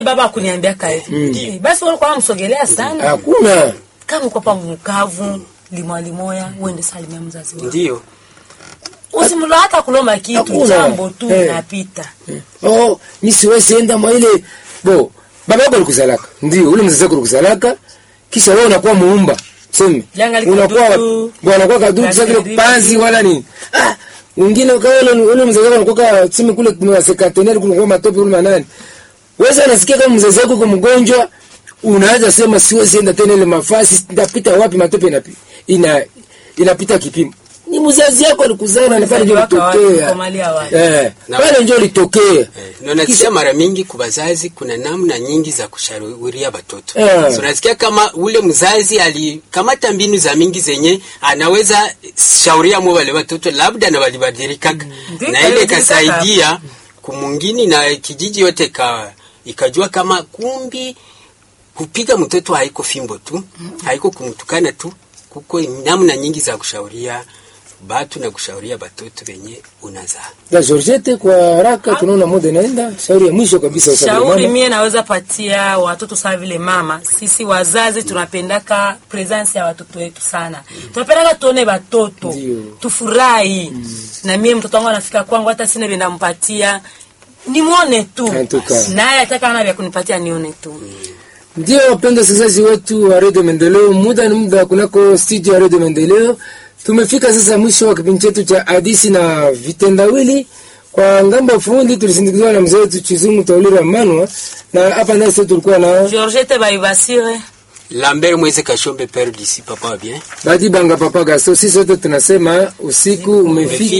baba akuniambia kahivi Mm. Eh, basi walikuwa namsogelea sana hakuna kama uko pa mkavu limwa limoya uende salimia mzazi wako ndio usimlo hata kulomba kitu Hakuna. jambo tu Eh. inapita oh mi siwezi enda mwa ile bo baba yako alikuzalaka ndio ule mzazi wako alikuzalaka kisha wewe unakuwa muumba seme Janga liko unakuwa dudu. bwana unakuwa kadudu sasa vile Lakini panzi wala nini ah wengine kwa ule ule mzazi wako anakuwa seme kule kwa sekateneri kule kwa matope kule manani wewe unasikia kama mzazi wako kwa mgonjwa unaanza sema siwezi enda tena ile mafasi ndapita wapi matope inapi ina inapita kipimo ni mzazi yako alikuzaa na pale ndio wako wapi, litokea ukomalia wapi. eh Na- pale ndio litokea Eh, na unasikia mara mingi kwa wazazi kuna namna nyingi za kushauria watoto. Eh. So unasikia kama ule mzazi alikamata mbinu za mingi zenye anaweza shauria mwa wale watoto labda na walibadilika Ndio, na ile walibadilika. ikasaidia kumungini na kijiji yote ka ikajua kama kumbi kupiga mtoto haiko fimbo tu haiko kumtukana tu kuko namna nyingi za kushauria batu na kushauria batoto wenye unazaa na Georgette kwa haraka tunaona muda inaenda shauri ya mwisho kabisa usafiri shauri mama mie naweza patia watoto sawa vile mama sisi wazazi tunapendaka presence ya watoto wetu sana tunapendaka tuone watoto Ndio. tufurahi na mie mtoto wangu anafika kwangu hata sina venda mpatia nimwone tu En tout cas. naye ataka ana vya kunipatia nione tu ndio wapenda wasikilizaji wetu wa redio maendeleo muda ni muda kunako studio ya redio maendeleo tumefika sasa mwisho wa kipindi chetu cha hadisi na vitendawili kwa ngambo ya fundi tulisindikizwa na mzee wetu chizungu taulira manwa na hapa nasi tulikuwa na georgette baibasire Lambert Mweze Kashombe père d'ici papa va bien badi banga papa gaso sisi wote tunasema usiku umefika